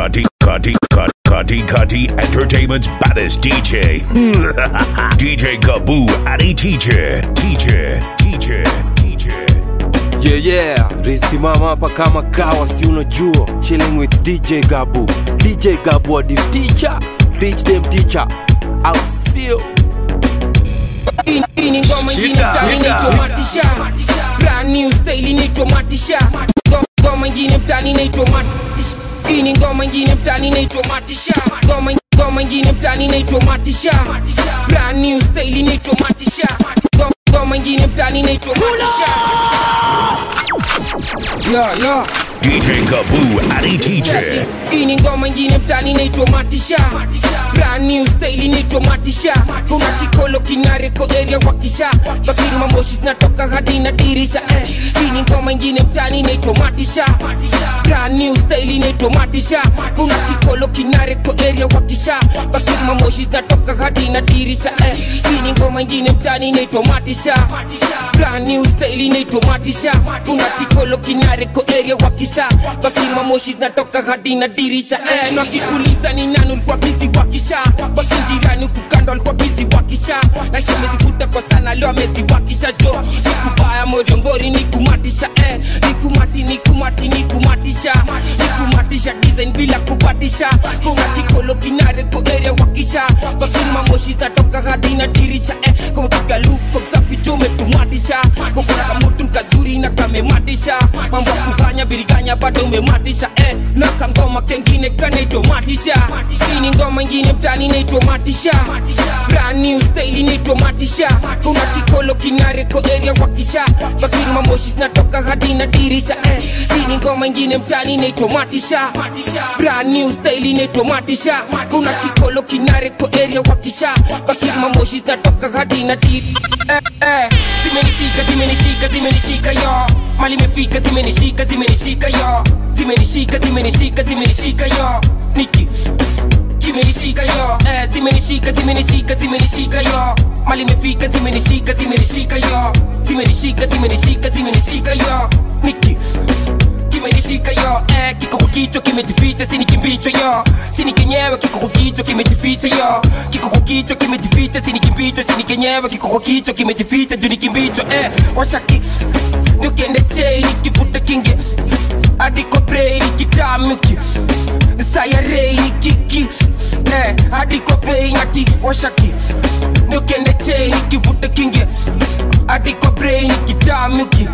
Kati Kati Kati Kati Kati Entertainment's baddest DJ. DJ Gaboo Adi Teacher. Teacher. Teacher. Teacher. Yeah, yeah, risimama hapa kama kawa, si unajua chilling with DJ Gabu. DJ Gabu the teacher, teach them teacher. Au sio? Hii- hii ni ngoma ingine Shida, mtaani shida. inaitwa matisha brand new style inaitwa matisha Ngo- ngoma ingine mtaani inaitwa matisha hii ni ngoma ingine mtaani inaitwa matisha ngoma ngoma ingine mtaani inaitwa matisha brand new style inaitwa matisha Ngo- ngoma ingine mtaani inaitwa matisha yeah, yeah. DJ Gaboo Adi Teacher. hii ni ngoma ingine mtani inaitwa matisha brand new style inaitwa matisha kuna kikolo kinareko area wakisha bakiri mamoshi zinatoka hadi na dirisha eh. hii ni ngoma ingine mtani inaitwa matisha brand new style inaitwa matisha kuna kikolo kinareko area wakisha bakiri mamoshi zinatoka hadi na dirisha eh. hii ni ngoma ingine mtani inaitwa matisha brand new style inaitwa matisha kuna kikolo kinareko area wakisha bakiri mamoshi zinatoka hadi na dirisha eh, na kikuliza ni nani ulikuwa bizi wakisha basi jirani kukando alikuwa bizi wakisha na shemezivuta kwa sana leo amezi wakisha jo sikubaya moriongori nikumatisha eh, nikumati nikumati nikumatisha nikumatisha design bila kupatisha kuna kikolo kinare ko area wakisha bakiri mamoshi zinatoka hadi na dirisha eh, kupiga luko msafi jo umetumatisha kukuna kamutu nkazuri na kamematisha mambo ya kufanya biriganya bado umematisha eh, na kangoma kengine kanaitwa matisha hii ni ngoma ingine mtani inaitwa matisha brand new style inaitwa matisha kuna kikolo kinareko area wakisha bakiri mamoshi zinatoka hadi na dirisha eh, hii ni ngoma ingine mtani inaitwa matisha brand new style inaitwa matisha kuna kikolo kinareko area wakisha bakiri mamoshi zinatoka hadi na dirisha eh, eh, zimenishika zimenishika zimenishika yo mali imefika zimenishika zimenishika yo zimenishika zimenishika zimenishika yo niki kimenishika yo eh, zimenishika zimenishika zimenishika yo mali imefika zimenishika zimenishika yo zimenishika zimenishika zimenishika yo niki kimenishika yo eh, kiko kwa kichwa kimejificha sini kimbicho yo sini kenyewe kiko kwa kichwa kimejificha yo kiko kwa kichwa kimejificha sini kimbicho sini kenyewe kiko kwa kichwa kimejificha juu ni kimbicho eh, washaki niukende chei nikivuta kinge adiko brei nikitamuki sayarei nikiki eh, adiko bei ngati washaki niukende chei nikivuta kinge adiko brei nikitamuki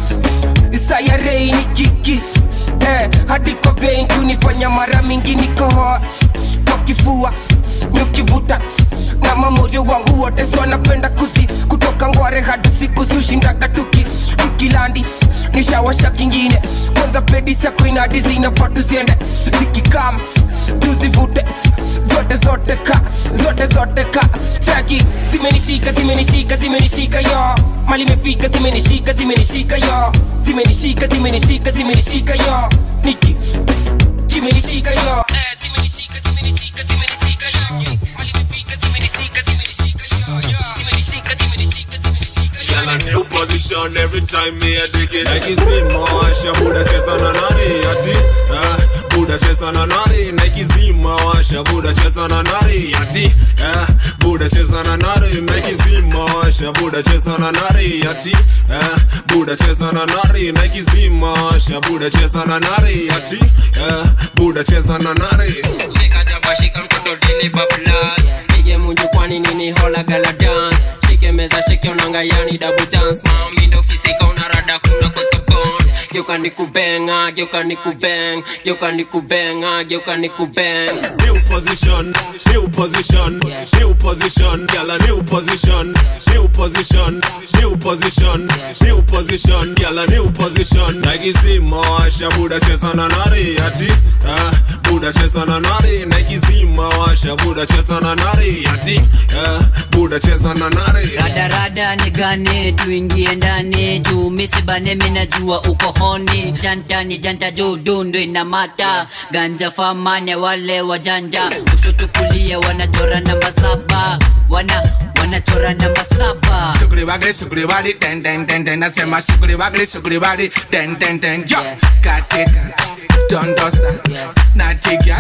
sayarei nikiki eh, adiko bei kunifanya mara mingi nikohoa kwa kifua niukivuta na mamoyo wangu wote so napenda kuzi kutoka ngware hadi siku sushindaga tuki tukilandi nishawasha kingine kwanza pedi sakuinadi zinafaa tuziende zikikam tuzivute zote zote ka zote zote ka chaki zimenishika zimenishika zimenishika yo mali imefika zimenishika zimenishika yo zimenishika zimenishika zimenishika yo niki kimenishika yo eh, zimenishika zimenishika zimenishika yo mali imefika zimenishika zimenishika yo yo zimenishika zimenishika zimenishika yo Girl, a new position every time me a dig it. Nike zima washa buda cheza na nari ati ah, buda cheza na nari Nike zima washa buda cheza na nari ati ah, buda cheza na nari Nike zima washa buda cheza na nari ati ah, buda cheza na nari Nike zima washa buda cheza na nari ati ah, buda cheza na nari shika jaba shika mtoto dili bablas pige munju kwani nini hola gala dance shike meza shike unanga yani double dance mami ndo fisika unarada kuna kotobond geuka nikubenga geuka nikubeng geuka nikubenga geuka nikubeng New position, new position, new position, girl a new position, new position, new position, new position, girl a new position. Nike zima washa buda cheza na nari ati, ah, buda cheza na nari. Nike zima washa buda cheza na nari ati, ah, buda cheza na nari. radarada ni gani tuingie ndani juu misibane minajua uko honi janta ni janta juu dundu ina mata ganja famane wale wajanja kushoto kulia wanachora namba saba wana wanachora namba saba Sugri wagli sugri wali den den den den nasema sugri wagli sugri wali den den den yo katika dondosa nati gal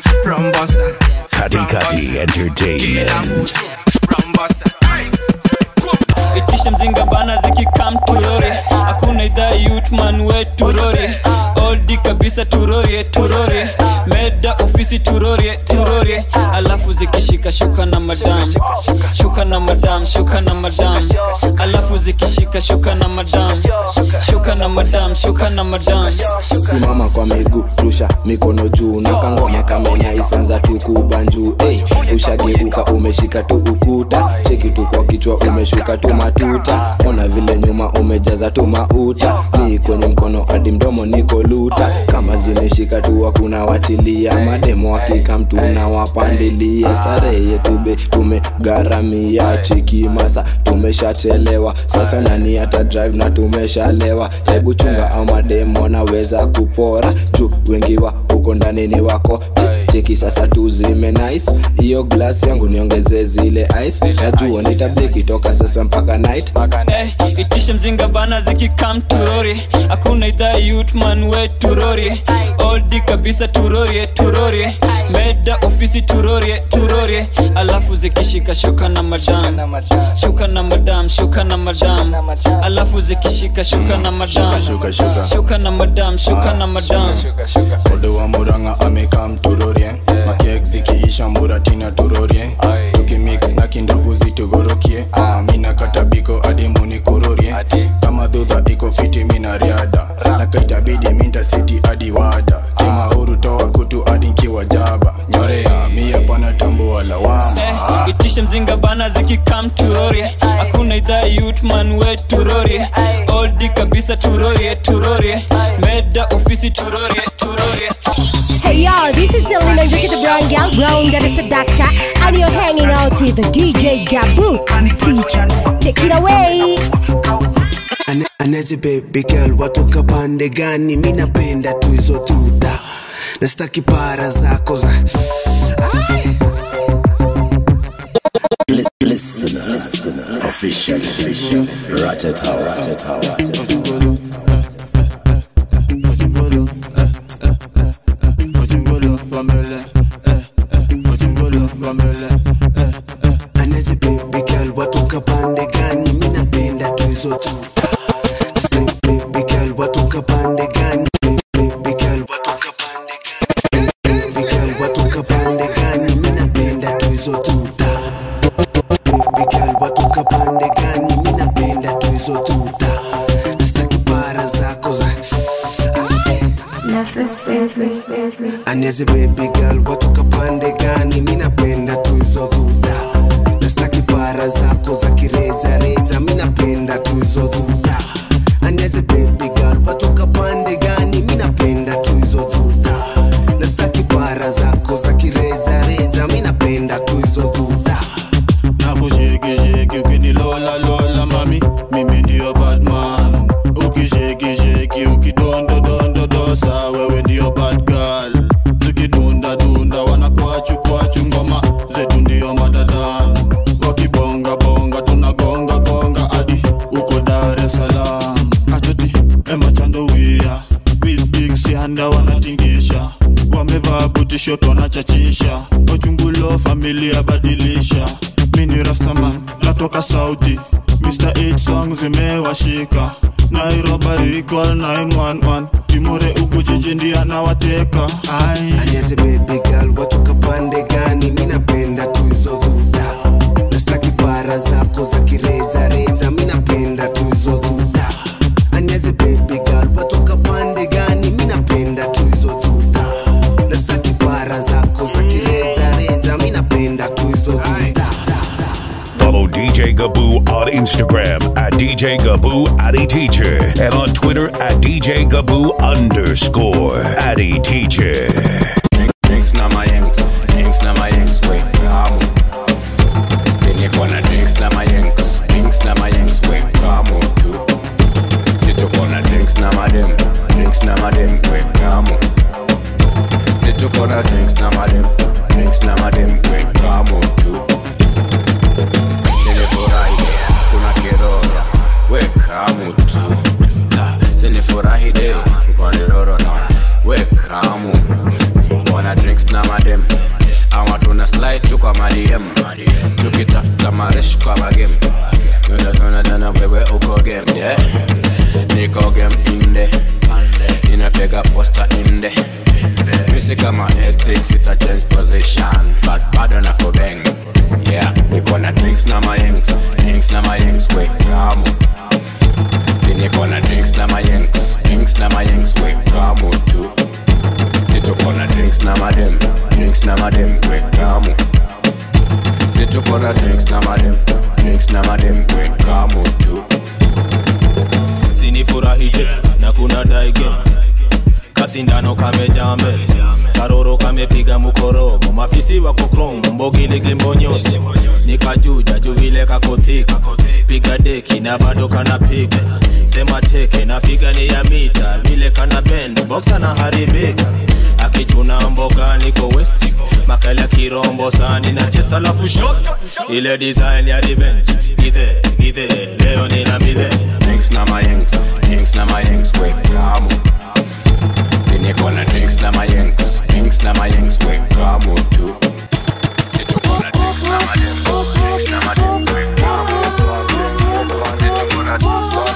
Rombosa. Kati Kati Entertainment. Rombosa. itisha mzinga bana zikikam turori hakuna idhaa yutman we turori oldi kabisa turorie turorie meda ofisi turorie turorie alafu zikishika shuka na madam shuka na madam shuka na madam alafu zikishika shuka na madam shuka na madam shuka na madam simama kwa miguu rusha mikono juu na kangoma kamenya isanza tu kubanjuu hey, ushageuka umeshika tu ukuta cheki tu kwa kichwa umeshuka tu matuta ona vile nyuma umejaza tu mauta ni kwenye mkono hadi mdomo niko luta kama zimeshika tu hakuna wachilia mademo hakika mtu na wapandilia starehe yetube tumegharamia cheki masa tumeshachelewa sasa nani hata drive na tumeshalewa hebu chunga au mademo naweza kupora juu wengi wa huko ndani ni wako Che- cheki sasa tuzime nice hiyo glass yangu niongezee zile ice najua nitableki toka sasa mpaka night Eh, itishe mzinga bana zikikam turori hakuna idhaa yutman we turori oldi kabisa turorie turorie meda ofisi turorie turorie alafu zikishika shuka na madam shuka na madam shuka na madam alafu zikishika shuka na madam Shuka, shuka. shuka na madam shuka na madam Odo wa muranga amekam turorie makiek zikiisha muratina turorie tukimix na kindovu zitugorokie Ah, mina katabiko hadi munikurorie kama dhudha iko fiti mina riada na kaitabidi minta siti hadi wada kimahuru toa kutu hadi nkiwa jaba nyorea mia pana tambua lawama Eh, itishe mzinga bana zikikam turorie hakuna idhaa yutman we turorie oldi kabisa turorie turorie meda ofisi turorie turorie Hey y'all, this is Selena Jackie the Brown Gal Brown that is a doctor and you're hanging out with the DJ Gabu teacher. Take it away. Ane- anaje baby girl watoka pande gani mi napenda tu hizo duda nastaki para zako za Ai. Official. Ratata, ratata, anaje baby girl watoka pande gani mi napenda tu hizo duda Nastaki baby girl watoka pande gani baby girl watoka pande gani baby girl watoka pande gani mi napenda tu hizo duda baby girl watoka pande gani mi napenda tu hizo duda nastaki para zako za Aniaze baby girl watoka pande gani mi napenda tu hizo dhudha nastaki para zako za kireja reja mi napenda tu hizo dhudha Aniaze baby girl watoka pande gani mi napenda tu hizo dhudha nastaki para zako za kireja reja mi napenda tu hizo dhudha nakushekisheki ukinilola lola mami mimi ndio badman ukishekisheki ukidondodondodosa wewe ndio bad girl zikidundadunda wanakwachu ngoma zetu ndio madadan wakibongabonga tunagongagonga hadi uko dar es salaam atoti emachandowia bilbiksianda wanatingisha wamevaa butishot wanachachisha ochungulo familia badilisha mini rastaman natoka saudi mr 8 song zimewashika nairobari equal 911 imore uku jiji ndi anawateka ai Aniaze baby girl watoka pande gani mi napenda tu hizo dhudha nastaki para zako za kireja reja mi napenda tu hizo dhudha Aniaze baby girl watoka pande gani mi napenda tu hizo dhudha nastaki para zako za kireja reja mi napenda tu hizo dhudha Follow DJ Gaboo on Instagram at DJ Gaboo Addy Teacher and on Twitter at DJ Gaboo underscore Addy Teacher. Drinks na mayengs, drinks na mayengs, we kamu. Zenye kona drinks na mayengs, drinks na mayengs, we kamu tu. Situ kona drinks na madem, drinks na madem, we kamu. Situ kona drinks na madem, drinks na madem, we kamu tu. Zenye furahi, kuna kirora, we kamu tu. Ha, Zenye furahi de, kwa niroro na, we kamu. Wana na drinks na madem ama tuna slide tu kwa madm tukitafuta maresh kwa magem tunadana wewe uko game yeah. niko game inde ninapega posta inde misi kama ethics ita change position but bado nako bang yeah niko na drinks na mayengs drinks na mayengs we kamu si niko na drinks na mayengs drinks na mayengs we kamu tu si tuko na drinks na madem drinks na madem we kamu si tuko na drinks na madem drinks na madem we kamu tu sinifurahije na kuna daige kasindano kamejaa mbele karoro kamepiga mukorogo mafisi wako krom mbogiligi mbonyosi nikajuja juvile kakothika piga deki na bado kanapiga sema teke na figa ni ya mita vile kana bend boxa na haribika akichuna mboga niko west makala kirombo sani na chest alafu shot ile design ya revenge githe githe leo nina midhe drinks na mayengs drinks na mayengs we kamu si niko na drinks na mayengs drinks na mayengs we kamu tu si tuko na drinks na madem drinks na madem we kamu si tuko na drinks na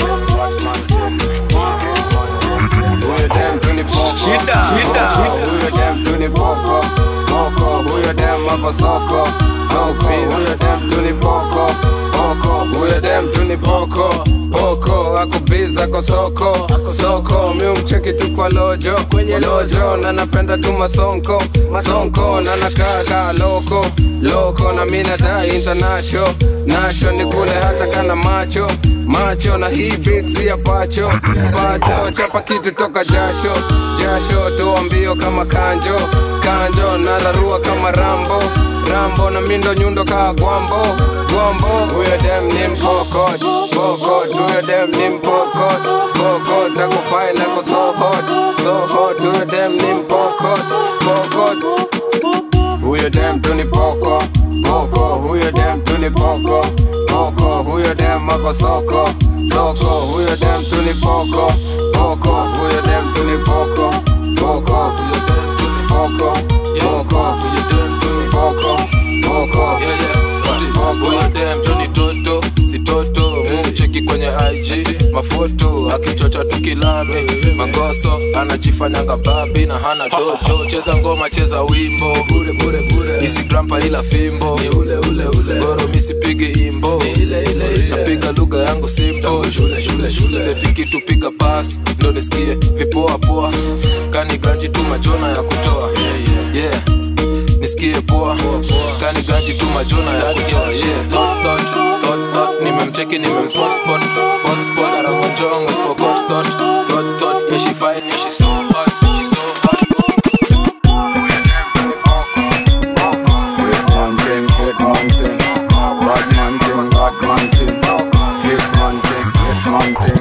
Huyo dem tu ni poko. Shida. Shida. Huyo dem tu ni poko. Poko. Huyo dem ako soko. Soko. Huyo dem tu ni poko. Poko. Huyo dem tu ni poko. Poko. Ako biz ako soko. Soko. Mi umcheki tu kwa lojo. Kwenye lojo. Na napenda tu masonko. Masonko. Na nakaa kaa loko. Loko. Na mi nadai international. Nasho ni kule hata kana macho. Macho na hii beats ya pacho. Pacho. Chapa kitu toka jasho. Jasho. Toa mbio kama kanjo. Kanjo. Nararua kama rambo. Rambo na mindo nyundo kaa gwambo. Gwambo. Huyo dem ni mpokot. Pokot. Huyo dem ni mpokot. Pokot. Ako fine ako so hot. So hot. Huyo dem ni mpokot. Pokot. Huyo dem tu ni poko. Poko. Huyo dem tu ni poko. Poko. Huyo dem ako soko. Soko. Huyo dem tu ni poko. Poko. Huyo dem tu ni poko. Poko. Huyo dem tu ni poko. Poko. Huyo dem tu ni poko. Poko. Yeah, yeah. Huyo dem tu ni toto si toto mumcheki kwenye ig mafoto akichocha tukilami mangoso anajifanyanga babi na hana dojo cheza ngoma cheza wimbo bure bure bure isigrampa ila fimbo ni ule ule ule goro misipigi imbo ni ile ile ile napiga lugha yangu simple shule shule shule seti kitu piga pass ndo nisikie vipoa poa kani ganji tu majona ya kutoa yeah nisikie poa kani ganji tu majona ya kutoa yeah dot dot dot dot nimemcheki nimemspot spot spot spot aramonjongo spokot dot dot dot yeah she fine yeah she so hot she so hot Hit man thing, hit man thing. Bad man thing, bad man thing. Hit man thing, hit man thing.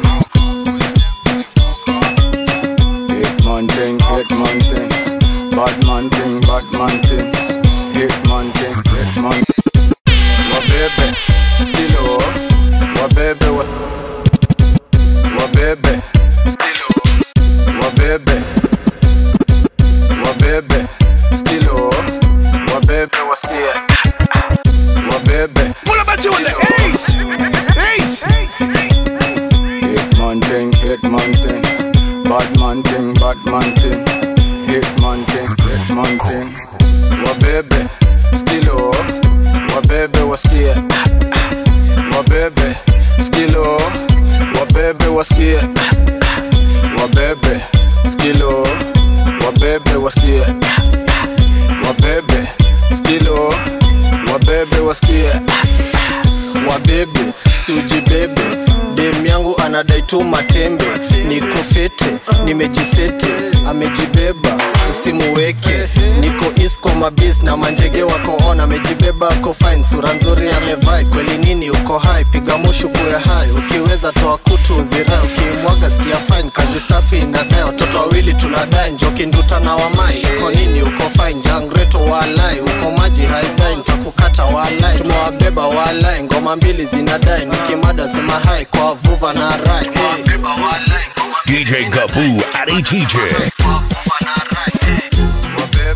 Hit man thing, hit man thing. Bad man thing, bad man thing. Hit man thing, hit man Wabebe, stilo. Wabebe, wa. Wabebe, stilo. Wabebe. Wabebe, stilo. Wabebe, wasikie. Wabebe. Pull up a tune like Ace. Ace. Hit man thing, hit man thing. Bad man thing, bad man thing. Hit man thing, hit man thing. Wabebe, stilo. Wabebe wasikie. Wabebe, skilo. Wabebe wasikie. Wabebe, skilo. Wabebe wasikie. Wabebe, skilo. Wabebe wasikie. wabebe siujibebe dem yangu anadai tu matembe niko fete nimejisete amejibeba usimuweke niko isko mabis na manjege wako on amejibeba ako fine sura nzuri amevai kweli nini uko hai piga mushu kuwe hai ukiweza toa kutu uzirai ukimwaga sikia fine kazi safi inadai watoto wawili tunadai njoki nduta na wamai uko nini uko fine jangreto walai uko maji haidai ntakukata walai tumewabeba walai ngoma mbili zinadai nikimada sema hai kwa vuva na rai hey. DJ Gaboo Addy Teacher.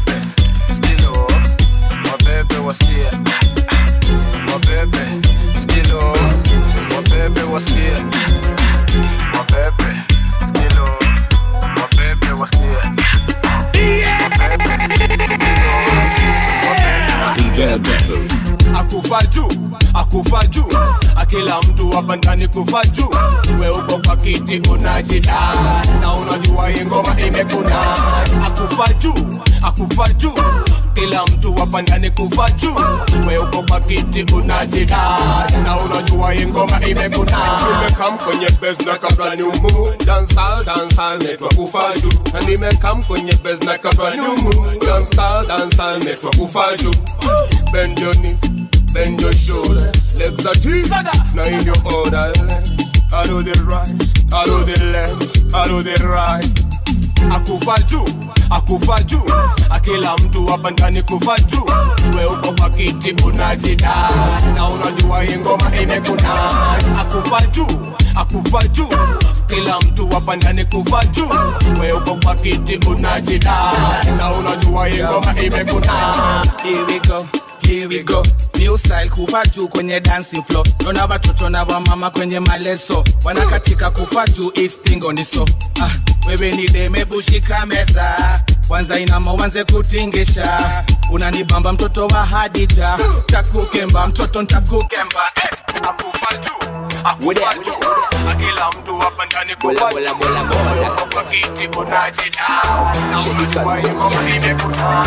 akufa juu akila mtu hapa ndani kufa juu we uko kwa kiti unajida na unajua hii ngoma imekuna akufa juu akufa juu kila mtu hapa ndani kufa juu we uko kwa kiti unajida na unajua hii ngoma imekuna nimekam kwenye bes na kabla ni umu dansal dansal netwa kufa juu na nimekam kwenye bes na kabla ni umu dansal dansal netwa kufa juu bend your knees bend your shoulder legs are deep now in your order I do the right I do the left I do the right akufa juu akufa juu akila mtu hapa ndani kufa juu we uko kwa kiti unajida na unajua hii ngoma imekuna akufa juu akufa juu kila mtu hapa ndani kufa juu we uko kwa kiti unajida na unajua hii ngoma imekuna Here we go. Here we go. New style kufa juu kwenye dancing floor. Naona watoto na wamama kwenye maleso wanakatika kufa juu istingo niso. Ah, wewe ni deme bushika meza kwanza inama uanze kutingisha unanibamba mtoto wa Hadija takukemba mtoto ntakukemba eh. akufa juu akufa juu akila mtu hapa ndani kufa juu we uko kwa kiti unajida na unajua hii ngoma imekuna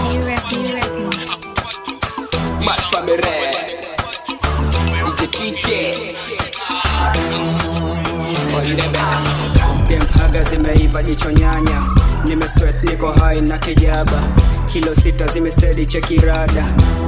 Mad Family DJ TJ Dempaga zimeiva jicho nyanya nimeswet niko hai na kijaba kilo sita zimestedi chekirada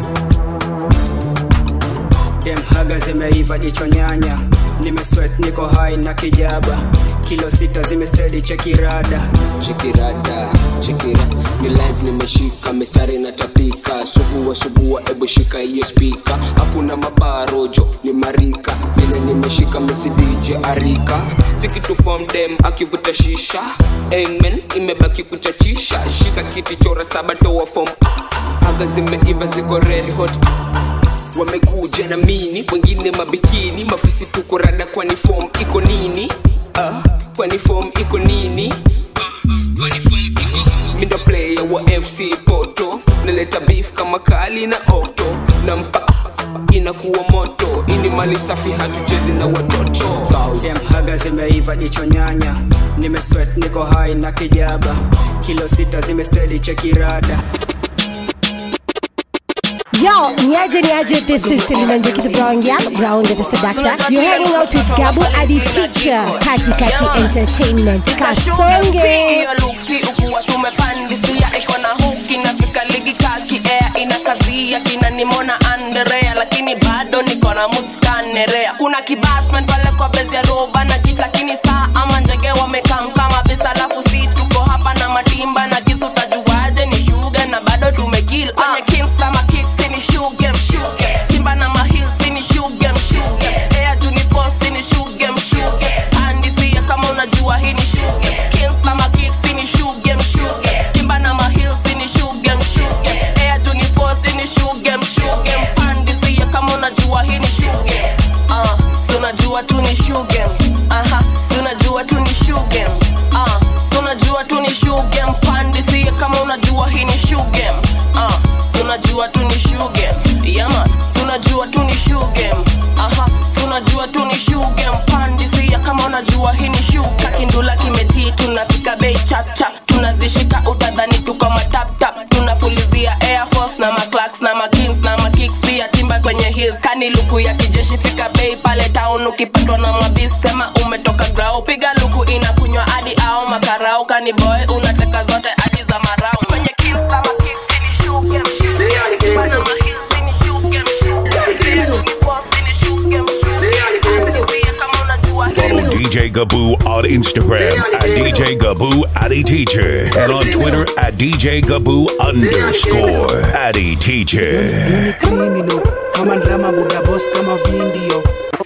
Demhaga zimeiva jicho nyanya nimeswet niko hai na kijaba kilo sita zimestedi chekirada chekirada chekira ni lines nimeshika mistari natapika subua subua ebu shika hiyo spika hakuna mabarojo ni marika vile nimeshika mesidije arika sikitufom dem akivuta shisha amen imebaki kuchachisha shika kiti chora saba toa fom aga zimeiva ziko red hot wamekuja na mini wengine mabikini mafisi tuko rada kwani fom iko nini uh, kwani fom iko nini mindo player wa fc poto naleta beef kama kali na oto na mpa inakuwa moto ini mali safi hatuchezi na watoto Demhaga zimeiva jicho nyanya nimeswet niko hai na kijaba kilo sita zimestedi chekirada Yo, niaje niaje, this is Selina Njoki the Brown Girl, Brown the Seductor. You're hanging out with Gabu Adi Teacher, Kati Kati Entertainment, Kasonge. hiyo luki ukuwa tumepandisia iko na huki nafika ligi kaki air inakazia kina nimona anderea lakini bado niko na muskanerea kuna kibashman pale kwa bezi ya roba na kish lakini saa ama njege wamekam kama bisa alafu si tuko hapa na matimba na kisu tajuaje ni shuga na bado tumekil kwenye kimsta makiksi ni shuge mshuge timba na mahilsi ni shuge mshuge ea junifosi ni shuge mshuge andisia kama unajua hii ni shuge kimsta makiksi ni shuge mshuge timba na mahilsi ni shuge mshuge ea junifosi ni shuge mshuge mpandisia kama unajua hii ni shuge uh, si unajua tu ni shuge aha si unajua tu ni shuge uh, si unajua tu ni shuge mpandisia kama unajua hii ni shuge uh, si unajua tu ni shuge yama si unajua tu ni shuge aha si unajua tu ni shuge mpandisia kama unajua hii ni shuga kindula kimetii tunafika bei chapchap tunazishika utadhani tuko mataptap tunafulizia air force na maclax na makings na makicks pia timba kwenye hills kani luku ya kijeshi fika bei pale town ukipatwa na mwabis sema umetoka grau piga luku inakunywa hadi au makarau kani boy unateka zote hadi za marau kwenye kills na makicks ni shuge mshuge timba na mahills ni shuge mshuge ni shuge mshuge Andisia kama unajua Follow DJ Gaboo on Instagram at DJ Gaboo Addy Teacher and on Twitter at DJ Gaboo underscore Addy Teacher. criminal kama drama buda boss kama vindio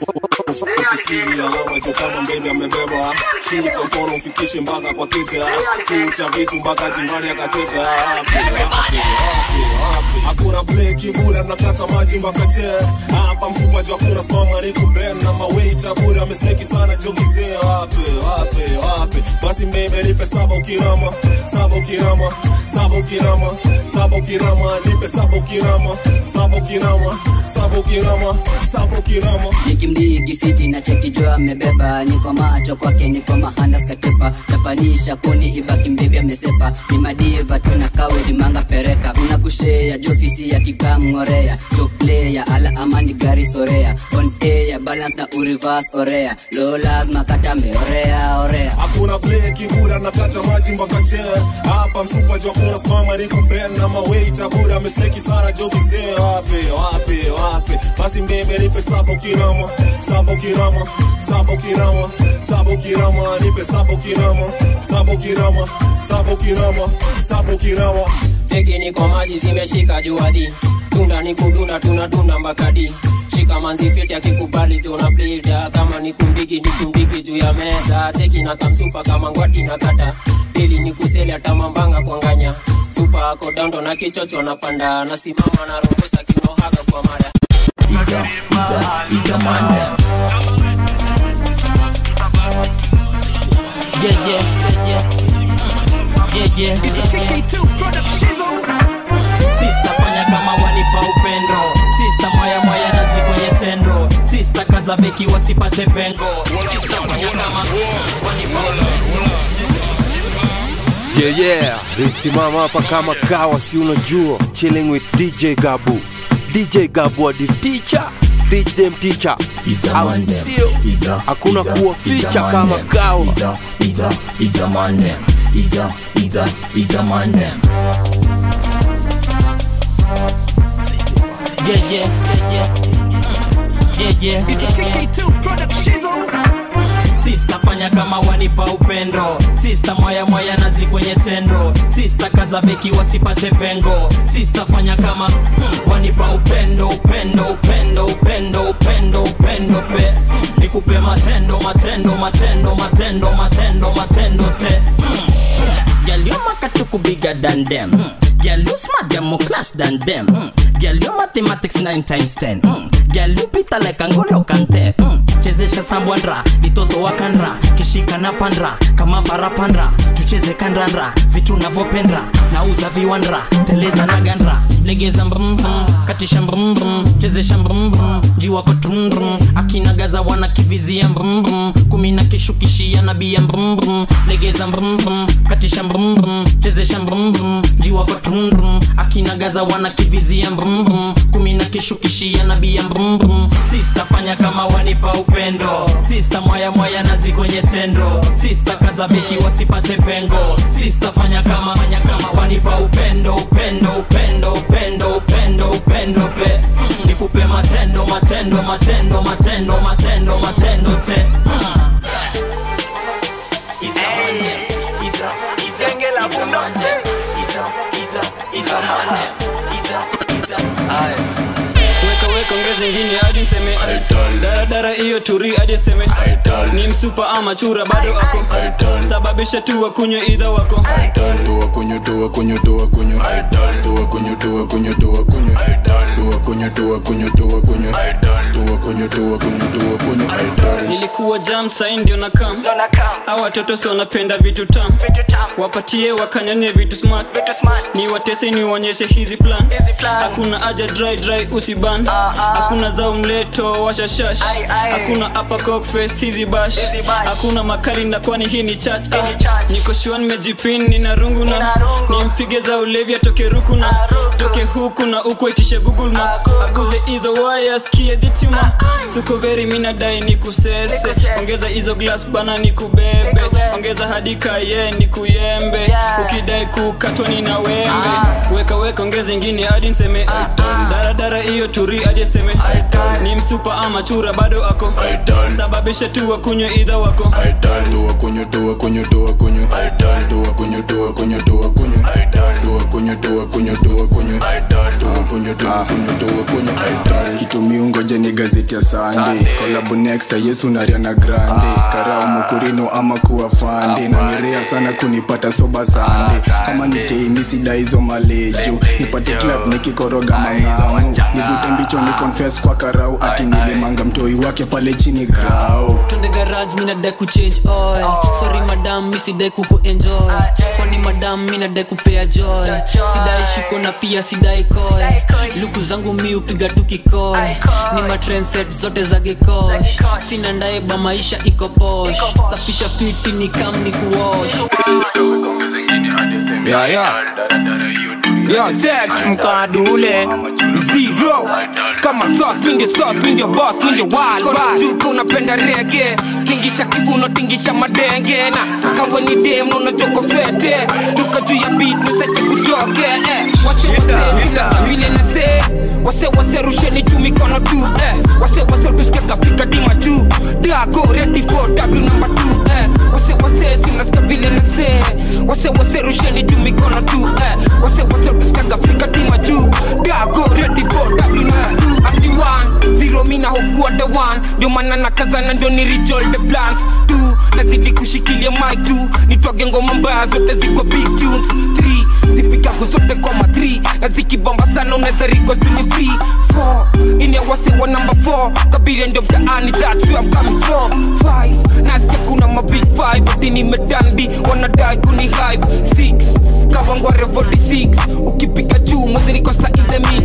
ofisini ya wewe juu kama mbele amebeba shika mkono mfikishe mpaka kwa kicha kucha vitu mpaka jimbani akateta hakuna break bleki bura nakata maji mpaka chee hapa mfupa jwa kuna smama niko ben na maweita bura amesneki sana jogizee wape wape wape basi mbebe nipe saba ukirama saba ukirama saba ukirama saba ukirama nipe saba ukirama saba ukirama saba ukirama saba ukirama nikimdigi fiti na chekijo amebeba niko macho kwake niko mahandas katepa chapanisha kuni ibaki mbibi amesepa ni madiva tuna kawe dimanga pereka una kushea jofisi ya kikamngorea toplea ala amani gari sorea on air balance na urivas orea lo lazima kata meorea orea hakuna bleki bura nakata maji mpaka chee hapa mfupa jwa kuna smama niko ben na maweita bura amesneki sana jogizee wape wape wape basi mbebe nipe saba ukirama saba ukirama saba ukirama saba ukirama nipe saba ukirama saba ukirama saba ukirama saba ukirama teki niko maji zimeshika juadi tunda ni kudunda tunadunda mbakadi shika manzi fiti akikubali tuna blida kama ni kumbigi ni kumbigi juu ya meza teki na kamsupa kama ngwati na kata pili ni kuseli hata mambanga kwanganya supa ako dando na kichocho napanda nasimama na robosa kinohaga kwa mara Ita, ita, ita mande. Yeah, yeah, yeah, yeah, yeah. Sista fanya kama wanipa upendo Sista mwaya mwaya nazi kwenye tendo Sista kaza beki wasipate pengo Sista fanya kama wanipa upendo Yeah, yeah. Risimama hapa kama kawa, si unajua. Chilling with DJ Gabu. DJ Gabu the teacher. Teach them teacher. Au Mandem. sio? Ita, Hakuna ita, kuwa ita ficha kama mandem. kawa. Ita, ita, ita mandem. Ita, ita, ita mandem. Yeah, yeah, yeah, yeah. Yeah, yeah. Sista fanya kama wanipa upendo Sista mwaya mwaya nazi kwenye tendo Sista kaza beki wasipate pengo Sista fanya kama mm, wanipa upendo upendo upendo upendo upendo upendo pe mm, nikupe matendo matendo matendo matendo matendo matendo te mm, Girl, you makatuku bigger than them. Mm. Girl, you smart, you're more class than them. Mm. Girl, you mathematics 9 times 10. Mm. Girl, you pita like Angolo Kante. Mm. Chezesha sambwandra, litoto wakandra, kishika na pandra, kama parapandra, tucheze kandandra, vitu navyopendra, nauza viwandra, teleza na gandra, legeza mbrumbrum, katisha mbrumbrum, chezesha mbrumbrum, jiwako trumdrum, akinagaza wana kivizia mbrumbrum, kumi na kishukishia nabia mbrumbrum, legeza mbrumbrum, katisha mbrumbrum, chezesha mbrumbrum, jiwako trumdrum, akinagaza wana kivizia mbrumbrum, kumi na kishukishia nabia mbrumbrum, sista fanya kama wanipa upendo, sista mwaya mwaya nazi kwenye tendo, sista kaza beki wasipate pengo, sista fanya kama fanya kama wanipa upendo, upendo, upendo, upendo, upendo, upendo pe, nikupe matendo, matendo, matendo, matendo, matendo, matendo te. weka weka ongeza ingine hadi nseme daradara hiyo turi hadi nseme ni msupa ama chura bado ako sababisha tu wakunywe idha wako Toa kunyo, toa kunyo, toa kunyo. Toa kunyo, toa kunyo, toa kunyo. Toa kunyo, toa kunyo, toa kunyo. Toa kunyo, toa kunyo, toa kunyo. nilikuwa jam sai ndio na kam au watoto si wanapenda vitu tam wapatie wakanyanye vitu smart ni watese ni uonyeshe hizi plan hakuna aja dry dry usiban hakuna zao mleto washashash hakuna upper cock fest hizi bash hakuna makali na kwani hii ni church ah. niko shua nimejipin nina rungu na nimpige za ulevi atoke ruku na toke huku na uko itishe google map aguze hizo waya skie dhitima suko veri minadai ni kusese ongeza hizo glass bana ni kubebe ongeza hadi kaye ni kuyembe ukidai kukatwa ni na wembe weka weka ongeza ingine hadi nseme daradara hiyo turi hadi nseme ni msupa ama chura bado ako sababisha tu wakunywe idha wako Toa kunyo, toa kunyo, toa kunyo. Toa kunyo, toa kunyo, toa kunyo. Toa kunyo, toa kunyo, toa kunyo. Toa kunyo tu kunyo tu kunyo aital kitu miungoje ni gazeti ya sande kolabu next yesu na Ariana grande karao mukurino ama kuwa fande na nirea sana kunipata soba sande kama ni teini sida hizo malejo nipate club nikikoroga mang'amu nivute mbicho ni confess kwa karau ati nilimanga mtoi wake pale chini grau twende garage minadai kuchange oil sorry madam misidai kuku enjoy kwani madam minadai kupea joy sidai shiko na pia sidai koy luku zangu mi upiga tu kikoy ni matrenset zote za gekosh sina ndaeba maisha iko posh safisha piti ni kam ni kuosh Yeah, yeah. Yo, check mkadule zero kama sauce mi ndio sauce mi ndio boss mi ndio wild wild juko unapenda rege tingisha kiuno tingisha madenge na kawe ni dem na unajoko fete duka juu ya beat nisache kutoke eh wase wase vina vile na se wase wase rusheni juu mikono tu eh wase wase tusikia kafika dima juu dago ready for w number 2 eh wase wase sinasikia vile na se wase wase rusheni juu mikono tu eh wase wase tusikia kafika dima juu dago ready for w number 2 I'm the one zero mina hokuwa the one ndio maana nakazana ndio ni rejoin the plans tu nazidi kushikilia mic tu nitwage ngoma mbaya zote ziko big tunes 3 zipigago zote koma 3 na zikibomba sana unaweza riko sini free 4 ine wase wa number 4 kabiri ndio mtaani that's where I'm coming from 5 nasikia kuna ma big 5 but nimedanbi wanadai kuni hype 6 kawangware 46 ukipiga juu mwezi niko sa in the mix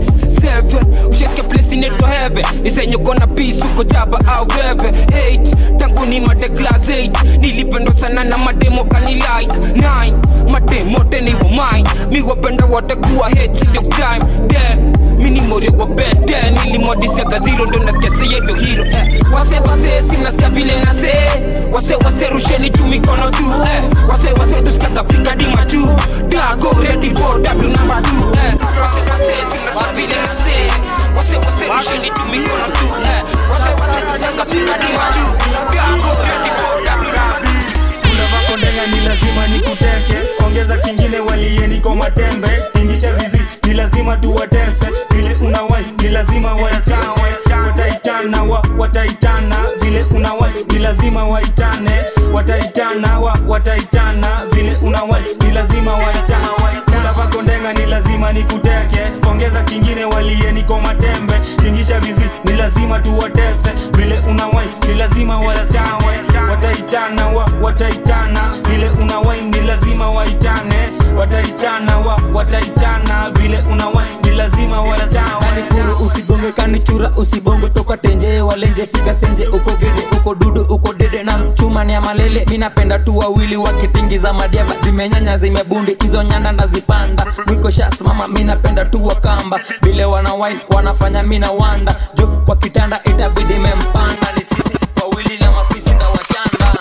7 usheke place inaitwa heaven nisenye kona peace uko jaba au wewe 8 tangu ni made class 8 nilipendwa sana na mademo kani like 9 mademo teni wa mine mi wapenda wote kuwa hate ndio crime 10 mini morio wa bed 10 nilimodisega zero ndo nasikia seye ndo hero eh. wase wase simnasikia vile nase wase wase rusheni juu mikono tu eh. wase wase tusikia kafika dima juu dago ready for w number 2 eh. wase wase simnasikia vile nase wase wase rusheni juu mikono tu eh. wase wase tusikia kafika dima juu dago ready for w number 2 unavako ndenga ni lazima nikuteke ongeza kingine walieni kwa matembe tingisha vizi ni lazima tuwatese vile unawai ni lazima waitawe wataitana wa wataitana vile unawai ni lazima waitane wataitana wa wataitana vile unawai ni lazima waitane unavako ndenga ni lazima nikuteke ongeza kingine walieni kwa matembe tingisha vizi ni lazima tuwatese vile unawai ni lazima waitawe wataitana wa wataitana vile unawai ni lazima waitane wataitana wa wataitana vile unawai ni lazima waitawe kuru usigonge kanichura usibongo toka tenje walenje fika stenje uko gede uko dudu uko dede na chuma ni ya malele minapenda tu wawili wakitingiza madiaba zimenyanya zimebundi hizo nyanda nazipanda mwiko shas mama minapenda tu wakamba vile wana wine wanafanya mina wanda jo kwa kitanda itabidi mempanda ni sisi wawili na mafisi ndawashanda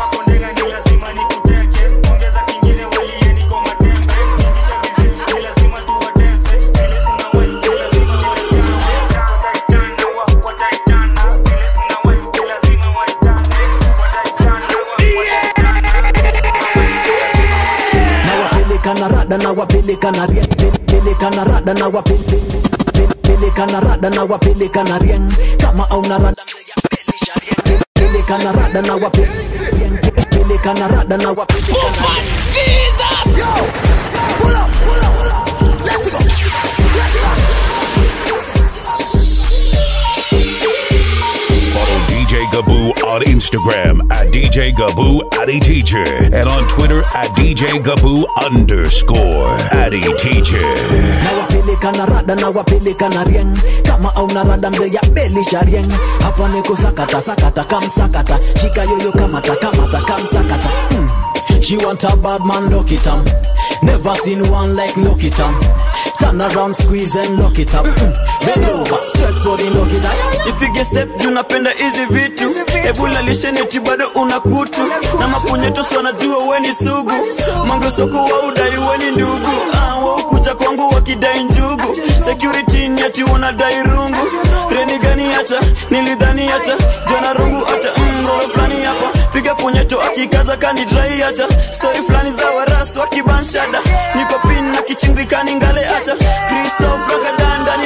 nawapeleka na rada nawapeleka na rieng peleka na rada nawapeleka na rada nawapeleka na rieng kama auna rada mzee ya pelisha rieng peleka na rada nawapeleka peleka na rada nawapeleka na rieng Jesus yo pull up pull up pull up let's go let's go Follow DJ Gaboo on Instagram at DJ Gaboo Addy Teacher and on Twitter at DJ Gaboo underscore Addy Teacher. nawapeleka na rada nawapeleka na rieng kama auna rada mzee ya belisha rieng hapa niko sakata sakata kamsakata shika yoyo kamata kamata kamsakata hmm. She want a bad man, lock it up. Never seen one like lock it up. Turn around, squeeze and lock it up. Mm. Bend over, stretch for the lock it up. ipige step juu napenda hizi vitu ebula lisheneti bado una kutu na mapunyetosi wanajua weni sugu mangesoko wa udai weni ndugu ah, waukuja kwangu wakidai njugu security ni ati wanadai rungu reni gani hata nilidhani hata jana rungu hata mroro fulani hapa piga punyeto akikaza kanidrai hata stori fulani za waras wakibanshada niko pin na kichingikani ngale hata kristof rakadandani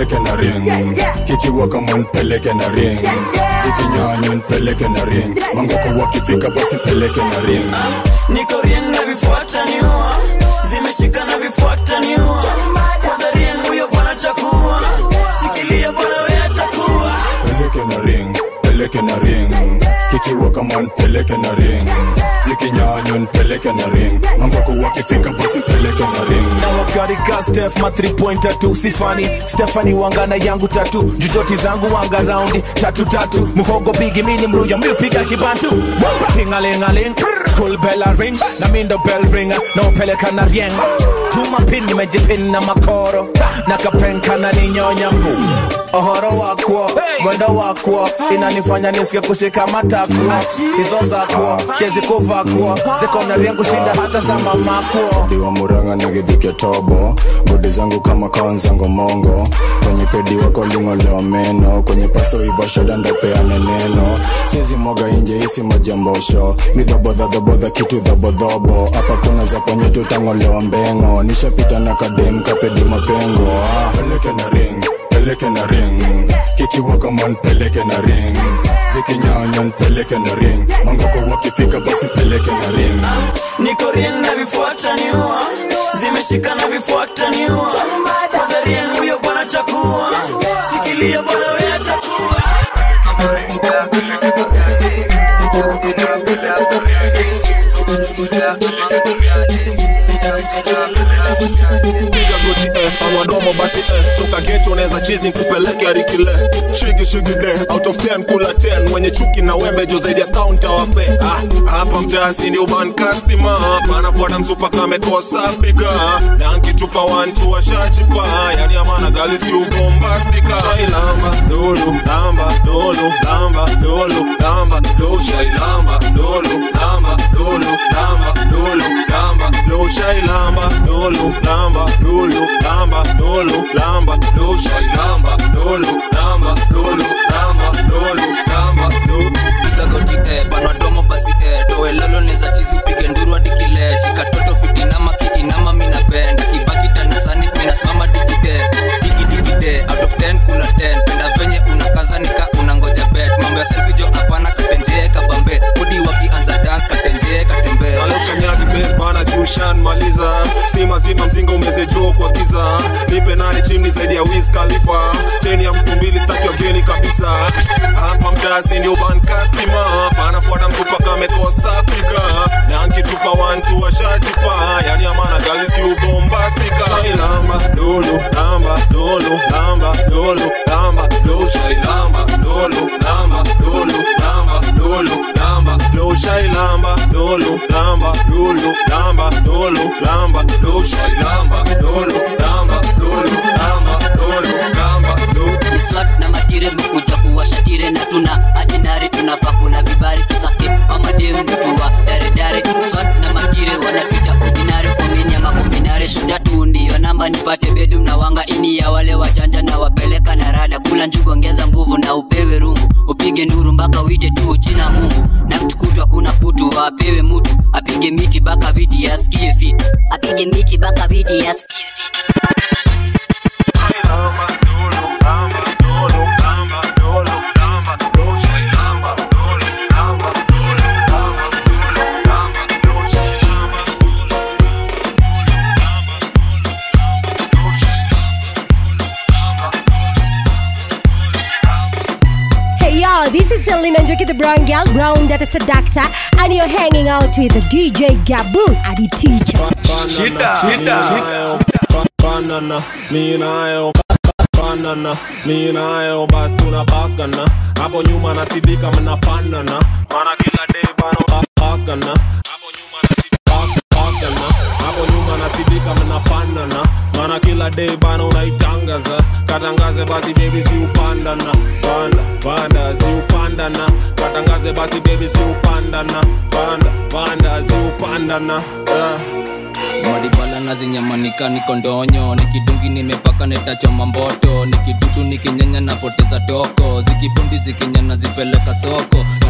peleke na ring kikiwa kama nipeleke na ring zikinyanya nipeleke na ring mangoko wakifika basi peleke na ring niko rieng na vifuata niua zimeshika na vifuata niua kwanza rieng huyo bwana chakua shikilia bwana we atakuwa peleke na ring peleke na ring kikiwa kama nipeleke na ring zikinyanya nipeleke na ring mangoko wakifika basi peleke na ring na wakarika stef ma 3 pointer tu sifani stefani wangana yangu tatu jujoti zangu wanga raundi tatu tatu muhogo bigi mini mruya miupiga kibantu tingalingaling school bella ring na mindo bell ringa na upeleka na rieng tumapin nimejipin na makoro na kapenka na ninyonya mbu ohoro wakwo mwendo wakwo inanifanya nisike kushika matakwo hizo zakwo chezi kuvakwo ziko na rieng kushinda hata za mamakwo diwa muranga na gidhike tobo godi zangu kama kaonzango mongo kwenye pedi wako ling'olewa meno kwenye pasto ivashoda ndopeane neno sizi moga inje isi majambosho ni dhobodhadhobodha kitu dhobodhobo hapa kuna za kwenye tutang'olewa mbengo nishapita na kadem kapedi mapengo ah, peleke na ring peleke na ring kikiwa kama nipeleke na ring zikinyanya nipeleke na ring mangoko wakifika basi peleke na ring niko rieng na vifuata niua zimeshika na vifuata niua kwanza rieng huyo bwana chakua shikilia bwana we atakuwa piga goti eh, awadomo basi eh, toka geto unaweza chizi kupeleke arikile shigi shigi de out of 10 kula 10 mwenye chuki na wembe jo zaidi ya kaunta wape ah, hapa mtasi ni uban customer panafuata msupa kamekosa piga na nkitupa wantu washajipa yani amana gali si ubombastika shailamba lulu lamba lulu lamba lulu lamba lulu shailamba lulu lamba lulu lamba lulu lamba lulu shailamba lulu lamba lulu lamba lulu lamba lulu shailamba lulu lamba lulu lamba lulu lamba lulu piga goti eh, panwa domo basi eh, doe lolo neza chizi upige nduru hadi kile shika toto fitinama kiinama minapenda kibaki tanasani minasimama digide digidikide out of 10 kula 10 penda venye unakaza nika unangoja bet mambo ya selfie jo hapana katenjee kabambe mudi wakianza dance katenjee katembee kanyagi bes bana jushan maliza stima zima mzinga umezejoo kwa giza nipe nane chini zaidi ya Wiz Khalifa cheni ya mtu mbili staki wageni kabisa hapa mtasi ndio ban customer panafuata mtupa kamekosa piga na nkitupa wantu washajipa yani amana galis kiubombastika shailamba lulu lamba lulu lamba lulu lamba lulu shailamba lulu lamba lulu lamba lulu lamba lulu shailamba lulu lamba lulu lamba lulu lamba lulu shailamba lulu lamba lulu lamba lulu lamba lulu miswat na matire mekuja kuwashatire na tuna adinari tunafaa kula vibari tusake mamadeu mtua daredare swat na matire wanatuita ordinary komini ama kombinare shoja tu ndiyo namba nipate bedum na wanga ini ya wale wachanja na wapeleka na rada kula njugu ongeza nguvu na upewe rungu upige nduru mpaka uite tu china mungu na mtukutwa kuna kutu apewe mutu apige miti baka viti yasikie fiti apige miti baka viti yasikie Hey y'all, this is Selena Njoki, the brown girl, brown that is a doctor, and you're hanging out with the DJ Gabu, Adi teacher. banana mi nayo banana mi nayo bas tunapakana hapo nyuma nasidika mnafanana mana kila day bana pakana hapo nyuma nasidika pakana hapo nyuma nasidika mnafanana mana kila day bana unaitangaza katangaze basi baby si upandana panda panda si upandana katangaze basi baby si upandana panda panda si upandana yeah. madibala nazinyamanika niko ndonyo nikidungi nimepaka netachoma mboto nikidudu nikinyanya napoteza toko zikibundi zikinyana zipeleka soko